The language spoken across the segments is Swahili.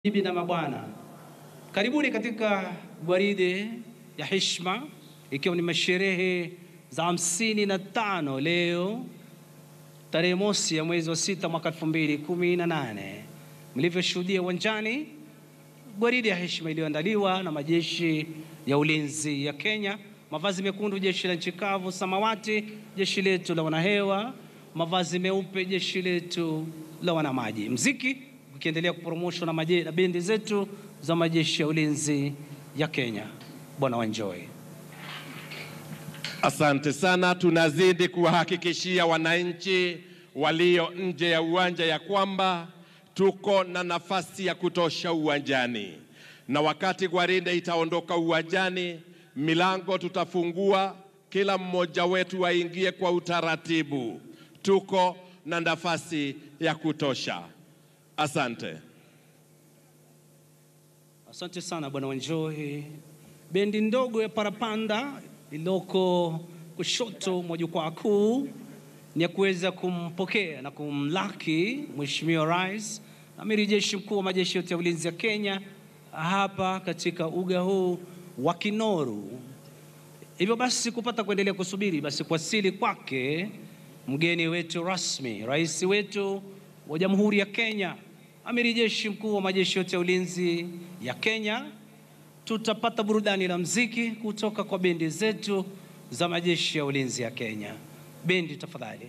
Bibi na mabwana, karibuni katika gwaride ya heshima, ikiwa ni masherehe za hamsini na tano leo tarehe mosi ya mwezi wa sita mwaka elfu mbili kumi na nane mlivyoshuhudia uwanjani, gwaride ya heshima iliyoandaliwa na majeshi ya ulinzi ya Kenya, mavazi mekundu jeshi la nchi kavu, samawati jeshi letu la wanahewa, mavazi meupe jeshi letu la wanamaji, mziki ukiendelea kupromoshwa na, maje- na bendi zetu za majeshi ya ulinzi ya Kenya. Bwana wanjoy. Asante sana. Tunazidi kuwahakikishia wananchi walio nje ya uwanja ya kwamba tuko na nafasi ya kutosha uwanjani, na wakati gwaride itaondoka uwanjani, milango tutafungua, kila mmoja wetu aingie kwa utaratibu. Tuko na nafasi ya kutosha. Asante. Asante sana bwana Wanjohi. Bendi ndogo ya parapanda iliyoko kushoto mwa jukwaa kuu ni ya kuweza kumpokea na kumlaki Mheshimiwa Rais Amiri Jeshi Mkuu wa majeshi yote ya ulinzi ya Kenya hapa katika uga huu wa Kinoru. Hivyo basi kupata kuendelea kusubiri basi kuwasili kwake mgeni wetu rasmi, rais wetu wa Jamhuri ya Kenya, amiri jeshi mkuu wa majeshi yote ya ulinzi ya Kenya. Tutapata burudani la mziki kutoka kwa bendi zetu za majeshi ya ulinzi ya Kenya. Bendi tafadhali.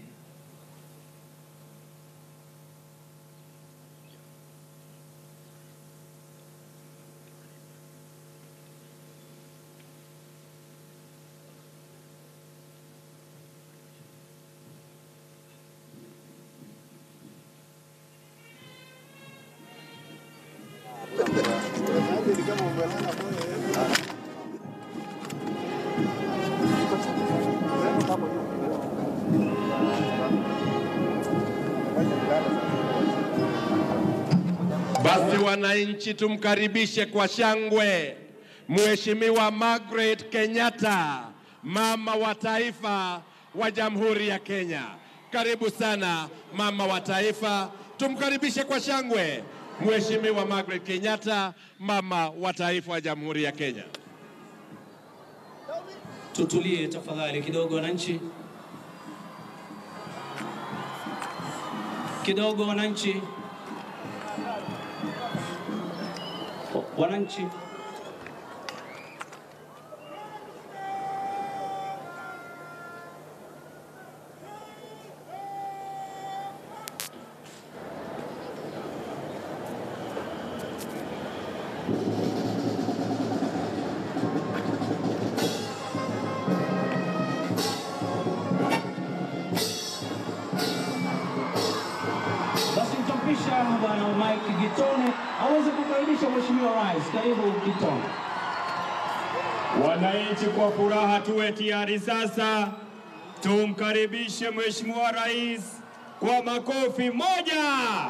Basi wananchi, tumkaribishe kwa shangwe Mheshimiwa Margaret Kenyatta, mama wa taifa wa Jamhuri ya Kenya. Karibu sana mama wa taifa, tumkaribishe kwa shangwe Mheshimiwa Margaret Kenyatta, mama wa taifa wa Jamhuri ya Kenya. Tutulie tafadhali kidogo wananchi, kidogo wananchi, O- wananchi. Basi nitampisha bwana Mike Gitone aweze kukaribisha mheshimiwa rais. Karibu Gitone. Wananchi, kwa furaha tuwe tayari sasa, tumkaribishe Mheshimiwa Rais kwa makofi moja.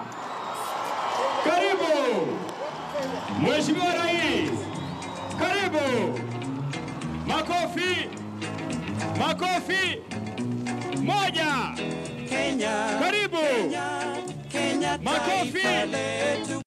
Karibu Mheshimiwa Rais, karibu. Makofi, makofi moja. Kenya, Karibu. Kenya, Kenya, Makofi. taifa letu.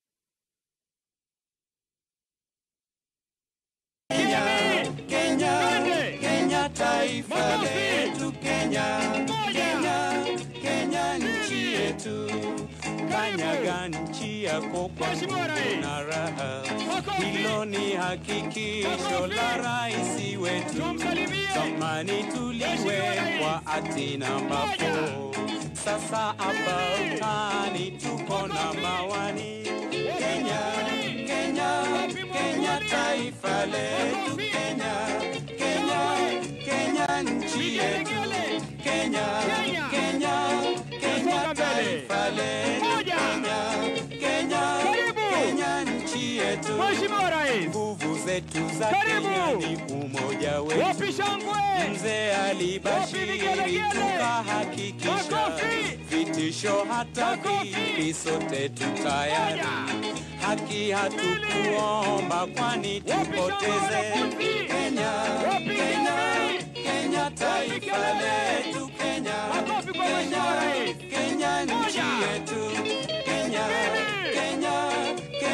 Kenya, Kenya, Twende. Kenya, taifa Makofi. letu. Kenya, Moja. Kenya, Kenya, nchi yetu. Kanyaga nchi yako kwa Mheshimiwa Rais. na raha. Makofi. Hilo ni hakikisho Makofi. la rais wetu. Tumsalimie. Zamani Mheshimiwa tuliwekwa Rais. atina ambapo sasa hapa utani tuko na mawani. Kenya, Kenya, Kenya, taifa letu. Kenya, Kenya, Kenya, nchi yetu. Kenya, Kenya, Kenya, taifa letu. Moja. Kenya, Kenya, Karibu. Kenya, nchi yetu. Mheshimiwa Rais, Nguvu zetu za Karibu. Kenya ni umoja wetu. wapi shangwe? Mzee Wapi alibashiri vigelegele? tukahakikisha Makofi. vitisho hata Makofi. vipi sote tutayari. Moja. Haki hatukuomba kwani Wapi tupoteze. shangwe wanafunzi? Kenya, Wapi Kenya, vigelegele? Kenya taifa vigelegele? letu. Kenya, Makofi kwa Kenya, Mheshimiwa Rais. Kenya nchi Moja. yetu. Kenya, Mbili. Kenya, Kenya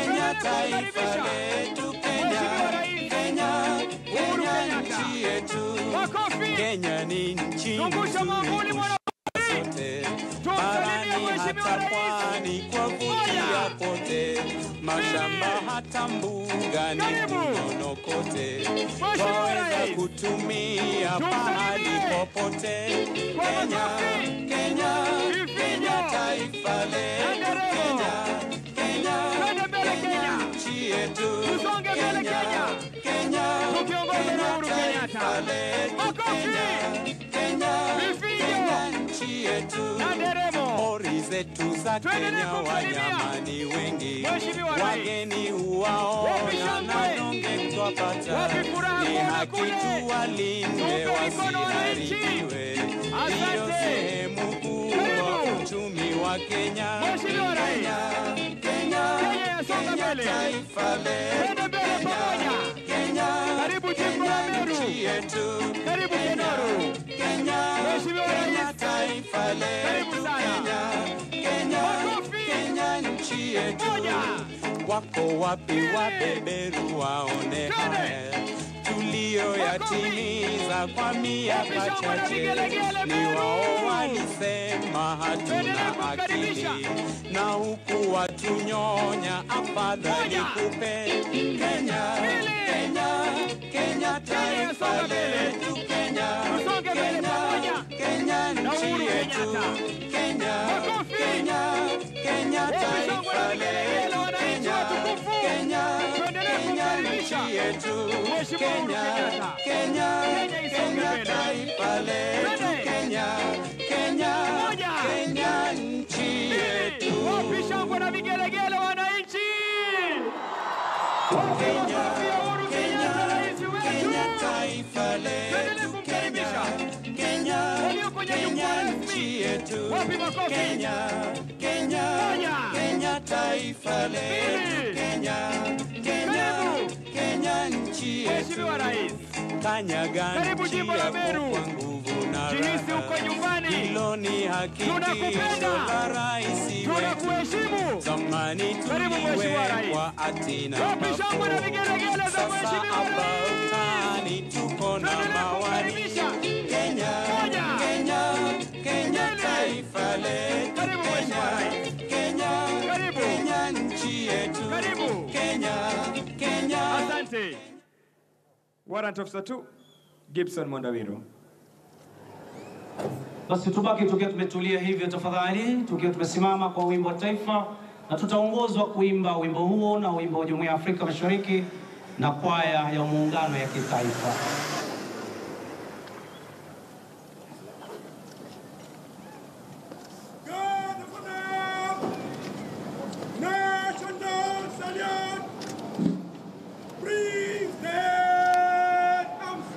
kumkaribisha letu Mheshimiwa Rais Kenya, Uhuru Kenya Kenyatta. nchi yetu. Makofi. Kenya ni nchi Zungusha mwavuli mwana zote Tumsalimie barani Mheshimiwa hata Rais. pwani kwa vutia Moja. pote mashamba hata mbugani Karibu. kunono kote Mheshimiwa twaweza Rais. kutumia Tumsalimie. pahali popote Kwa Kenya, makofi. Kenya, Vifijo. Kenya taifa letu Nderemo. Kenya, Kenya, Twende mbele Kenya. nchi yetu Tusonge mbele Kenya. Kenya, Tukiongozwa na Uhuru Kenyatta. taifa letu Makofi. Kenya, Vifijo. Kenya nchi yetu na nderemo. Pori zetu za Tuendelee Kenya kumsalimia. wanyama ni wengi, Mheshimiwa Rais. wageni Wapi huwaona shangwe? na donge twapata. Wapi furaha Ni kuona haki kule? tuwalinde Tupe mikono wananchi. wasiharibiwe, ndiyo Asante. sehemu kubwa Karibu. uchumi wa Kenya. Mheshimiwa Rais. Kenya, Kenya, Kenya yasonga Kenya mbele. taifa letu. Twende mbele pamoja. Kenya, Karibu jimbo la Kenya Meru. nchi yetu. Karibu Kenoru. Kenya, Mheshimiwa Kenya Rais. taifa Karibu letu. sana. Kenya, Kenya, Makofi. Kenya nchi yetu. Moja. Wako wapi wabeberu waone Twende. haya tuliyoyatimiza kwa miaka Wapi shangwe na chache? vigelegele Ni Meru? wao walisema Tuendelee hatuna kumkaribisha. akili na huku watunyonya, afadhali Moja. kupe Kenya, Mbili. Kenya, Kenya taifa yasonga mbele. letu Kenya, Tusonge mbele Kenya, pamoja. Kenya Na nchi Uhuru yetu Kenyatta. Kenya, Makofi. Kenya, Kenya Wapi shangwe na taifa vigelegele letu wananchi Kenya, watukufu? Kenya, Tuendelee Kenya kumkaribisha. nchi yetu Mheshimiwa Uhuru Kenya, Kenyatta. Kenya, Kenya isonge Kenya mbele. taifa letu Twende. Kenya, Kenya, Moja. Kenya nchi yetu. Wapi shangwe na vigelegele wananchi? Wapi Kenya, makofi ya Uhuru Kenyatta rais Kenya wetu? taifa Tuendelee letu kumkaribisha. Kenya, Kenya, Walio kwenye Kenya jukwaa rasmi. nchi yetu. Wapi makofi? Kenya, Kenya, Moja. Kenya taifa letu Mbili. Kenya, Kenya, Karibu. Kenya nchi yetu. Mheshimiwa Rais, Kanyaga Karibu nchi jimbo la yako Meru. kwa nguvu na jihisi raha. uko nyumbani. Hilo ni Tunakupenda. hakikisho la rais wetu. Tunakuheshimu. Zamani Karibu Mheshimiwa Rais. tuliwekwa atina Wapi shangwe na vigelegele za Sasa Mheshimiwa hapa Rais? utani tuko na Tuendelee mawani. kumkaribisha. Kenya, Moja. Kenya, Kenya Mbili. taifa letu. Karibu Mheshimiwa Kenya, Rais. Kenya, Karibu. Kenya nchi yetu. Karibu. Kenya, Kenya. Asante. Warrant Officer 2, Gibson Mondawiro. Basi tubaki tukiwa tumetulia hivyo tafadhali, tukiwa tumesimama kwa wimbo wa taifa, na tutaongozwa kuimba wimbo huo na wimbo wa Jumuiya ya Afrika Mashariki na kwaya ya muungano ya kitaifa. National Salute! President Arms!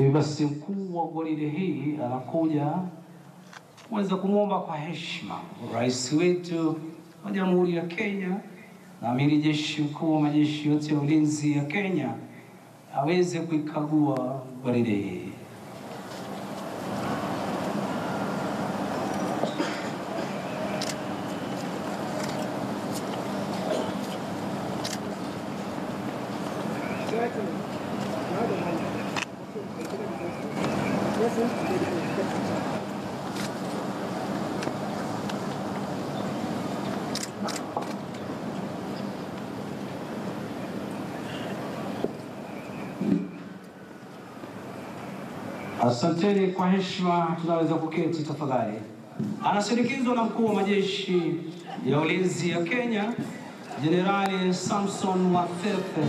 Hivi basi mkuu wa gwaride hii anakuja kuweza kumwomba kwa heshima rais wetu wa Jamhuri ya Kenya na amiri jeshi mkuu wa majeshi yote ya ulinzi ya Kenya aweze kuikagua gwaride hii. Asanteni kwa heshima, tunaweza kuketi tafadhali. Anasindikizwa na mkuu wa majeshi ya ulinzi ya Kenya, Jenerali Samson Wafefe.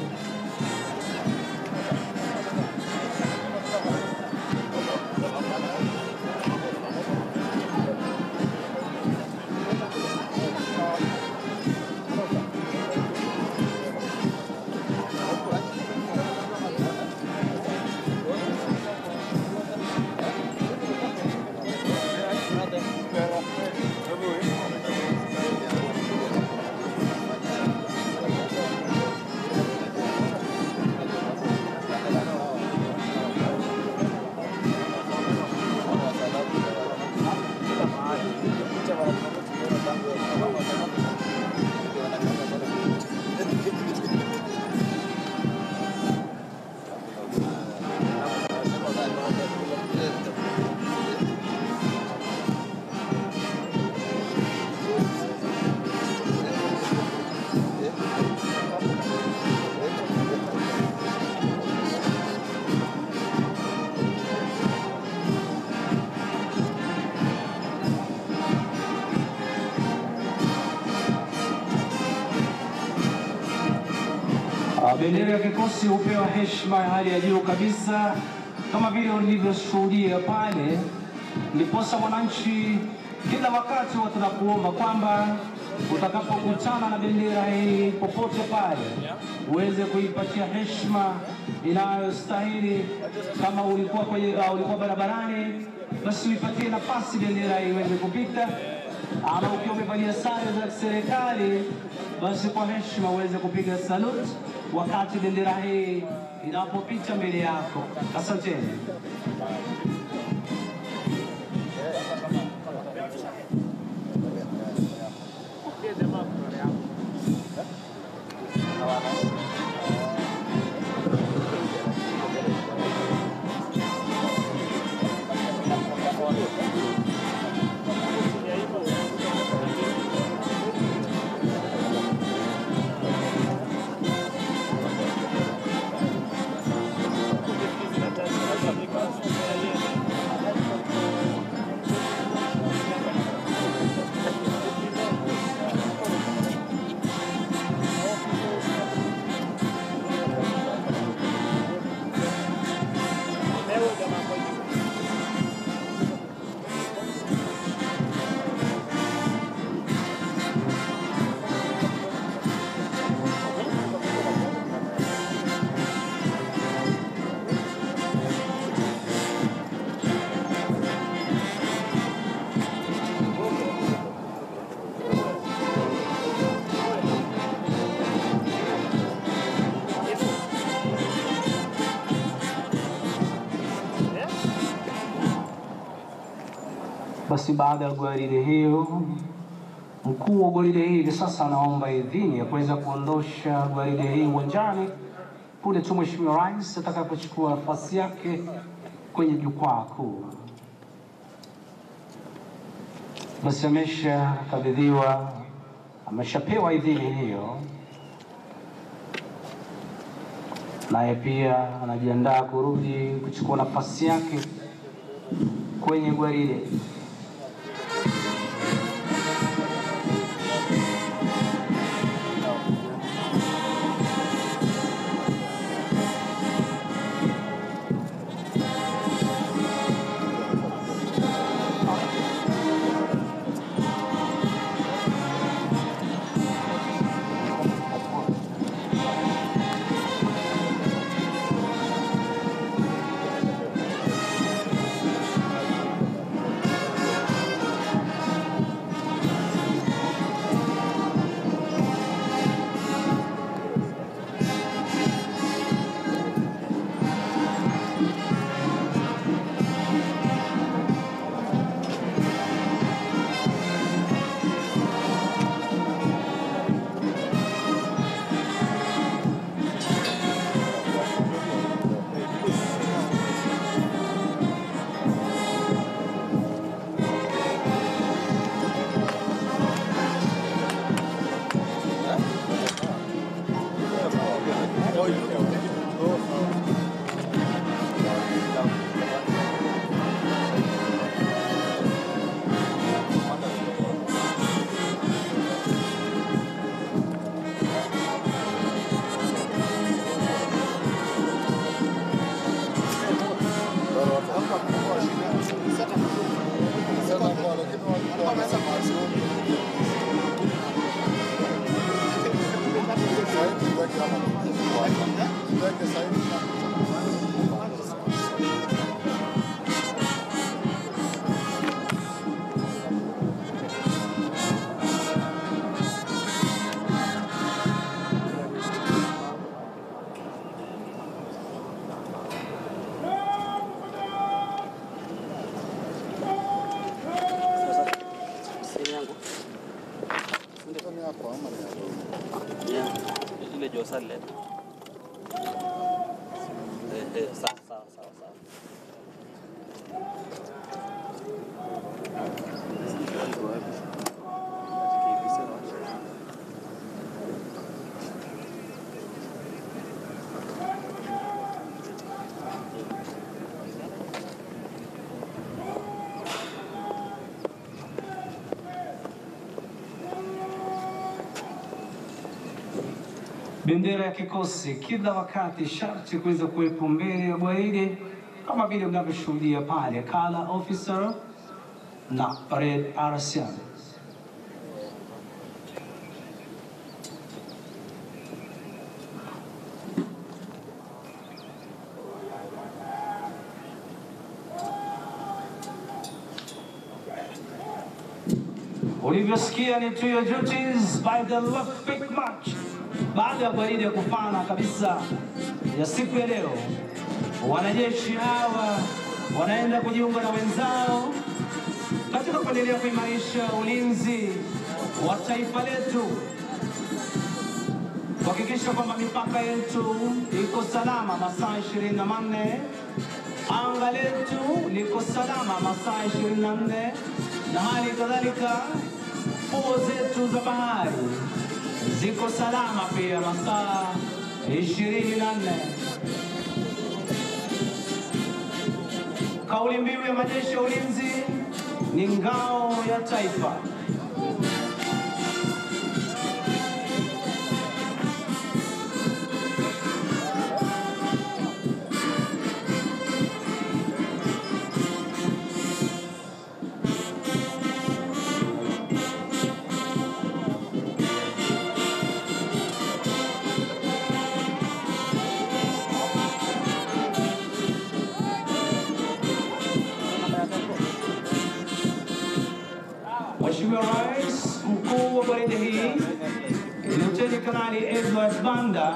Ah, Bendera ya kikosi hupewa heshima ya hali ya juu kabisa kama vile ulivyoshuhudia pale, ndiposa mwananchi, kila wakati huwa tunakuomba kwamba utakapokutana na bendera hii popote pale uweze kuipatia heshima inayostahili. Kama ulikuwa kwenye, uh, ulikuwa barabarani, basi uipatie nafasi bendera hii iweze kupita ama ukiwa umevalia sare za serikali, basi kwa heshima uweze kupiga salute wakati bendera hii inapopita mbele yako. Asanteni. Basi baada ya gwaride hiyo, mkuu wa gwaride hii hivi sasa anaomba idhini ya kuweza kuondosha gwaride hii uwanjani punde tu Mheshimiwa Rais atakapochukua nafasi yake kwenye jukwaa kuu. Basi ameshakabidhiwa, ameshapewa idhini hiyo, naye pia anajiandaa kurudi kuchukua nafasi yake kwenye gwaride. ile josale eh, eh, sawa sawa sawa sawa Bendera ya kikosi kila wakati sharti kuweza kuwepo mbele ya gwaride kama vile mnavyoshuhudia pale, color officer na red RCM. Ulivyosikia ni to your duties by the left pick march. Baada ya gwaride kufana kabisa ya siku ya leo, wanajeshi hawa wanaenda kujiunga na wenzao katika kuendelea kuimarisha ulinzi wa taifa letu, kuhakikisha kwamba mipaka yetu iko salama masaa ishirini na manne anga letu liko salama masaa ishirini na nne na hali kadhalika fuo zetu za bahari ziko salama pia masaa ishirini na nne. Kauli mbiu ya majeshi ya ulinzi ni ngao ya taifa. Mheshimiwa Rais, mkuu wa gwaride hii Luteni Kanali Edward Banda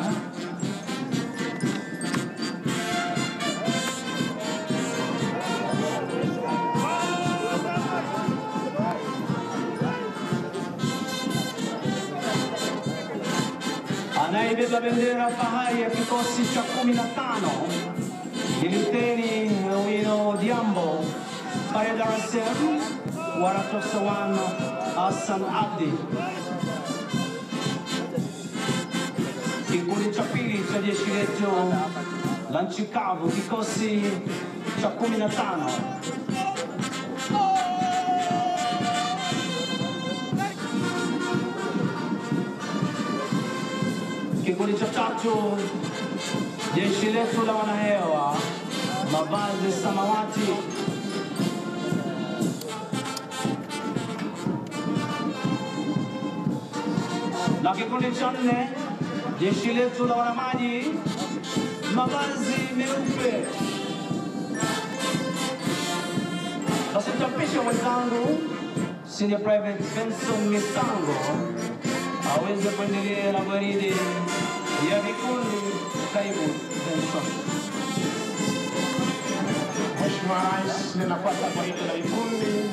anayebeba bendera fahari ya kikosi cha kumi na tano ni Luteni Wino Diambo pale Dar es Salaam wanatosa wana Hassan Abdi. Kikundi cha pili cha jeshi letu la nchi kavu, kikosi cha kumi na tano Kikundi cha tatu jeshi letu la wanahewa, mavazi samawati na kikundi cha nne jeshi letu la wanamaji mavazi meupe. Basi nitampisha mwenzangu Senior Private Benson Misango aweze kuendelea na gwaride ya vikundi. Karibu Benson. Mheshimiwa Rais, ninafuata gwaride la vikundi.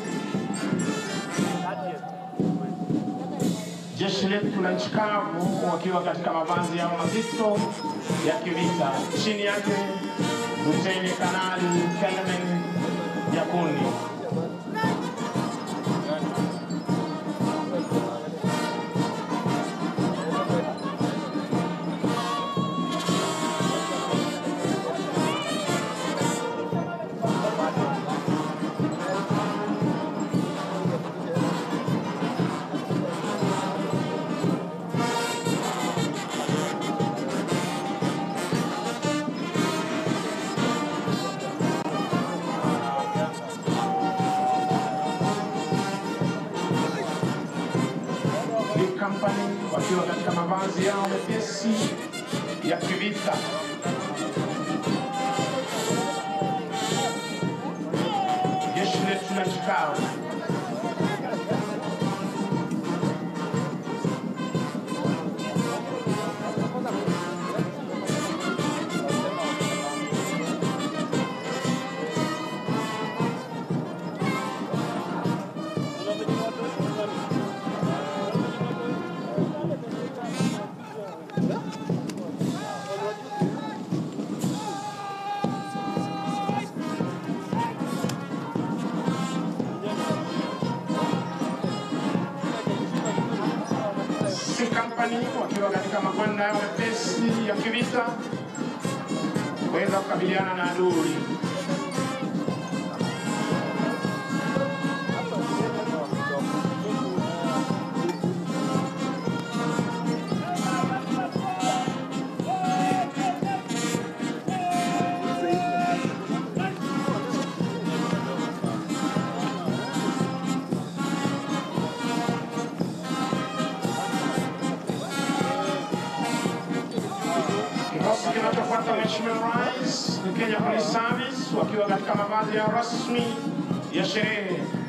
Jeshi letu la nchi kavu wakiwa katika mavazi yao mazito ya kivita. Chini yake Luteni Kanali Kelvin Yakundi. Company wakiwa katika mavazi yao mepesi ya kivita. Jeshi letu la nchi kavu C Company wakiwa katika magwanda yao mepesi ya kivita kuweza kukabiliana na adui. Kikosi kinachofuata Mheshimiwa Rais ni Kenya Police Service wakiwa katika mavazi yao rasmi ya sherehe.